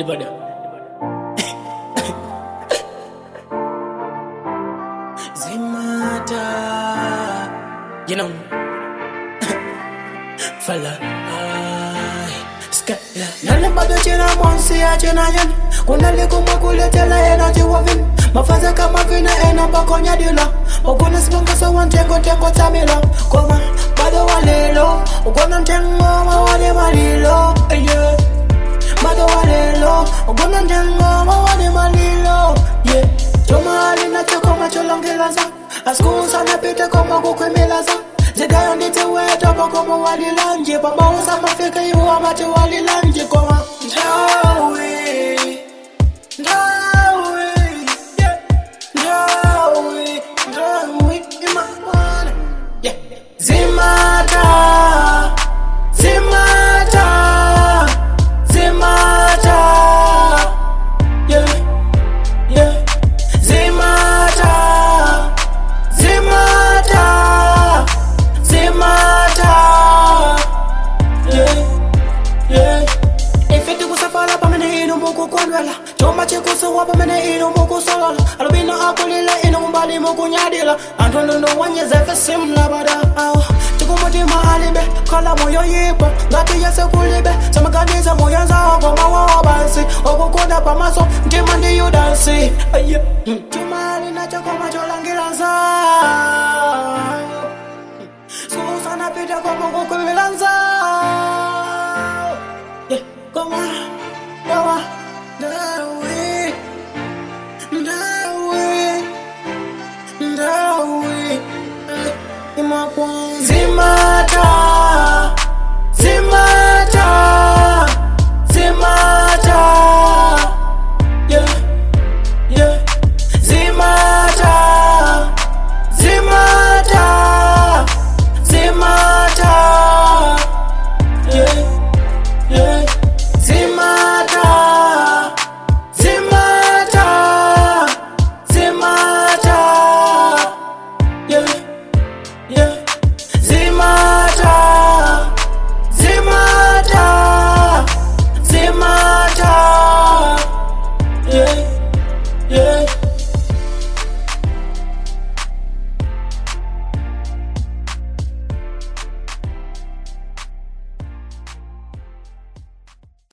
bada Zimata You know Fella Ay Skala Nale bado china monsi ya china yen Kuna liku makuletela energy wavin Mafaza kama vina ena bakonya dila Ukuna sibanga sa wantengo tengo tamila Koma bado walelo Ukuna ntengo mawale malilo Yeah Bado walelo Ukuna ntengo mawale malilo Yeah Choma alina choko macholongelaza Askusa napita koma kukwemelaza Zigayo nditi weto pakomo walilanje Pamausa mafika yuwa mati walilanje Koma Ndawi Ndawi Yeah Ndawi Ndawi Imamwana Yeah Zimata Zimata Zimata Yeah Yeah Zimata Zimata Zimata Yeah Yeah Ifiti kusafala pamene ino mukukondwela chuma chikusuwa pamene ino mukusolola alubino akulile ino kumbali mukunyadila anthu nduno wanyezefe simlabada awo chikumutima alibe khala moyo yipa ngati yese kulibe samaganiza moyo nzawo komawawa bansi okukunda pamaso mtima ndiyudansi aya chuma alinacho koma cholangira nzawo susana pita komukukwimila nzawo Yeah, come on, come on, Ndawi, Ndawi, Ndawi, eh, imakwa- Zima